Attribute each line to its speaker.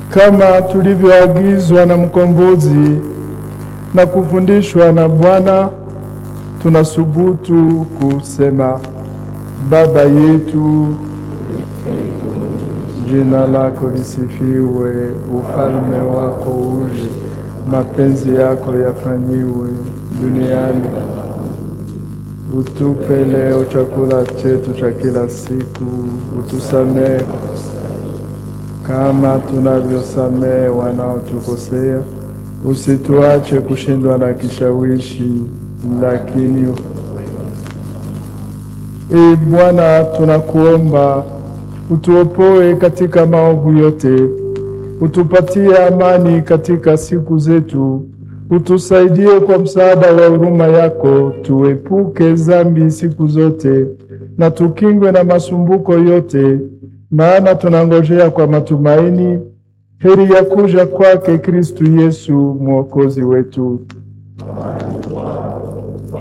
Speaker 1: kama tulivyoagizwa na mkombozi na kufundishwa na Bwana, tunasubutu kusema: Baba yetu, jina lako lisifiwe, ufalme wako uje, mapenzi yako yafanyiwe duniani. Utupe leo chakula chetu cha kila siku, utusamehe kama tunavyosamehe wanaotukosea, usituache kushindwa na kishawishi, lakini e Bwana, tunakuomba utuopoe katika maovu yote, utupatie amani katika siku zetu, utusaidie kwa msaada wa huruma yako, tuepuke dhambi siku zote na tukingwe na masumbuko yote, maana tunangojea kwa matumaini heri ya kuja kwake Kristu Yesu mwokozi wetu.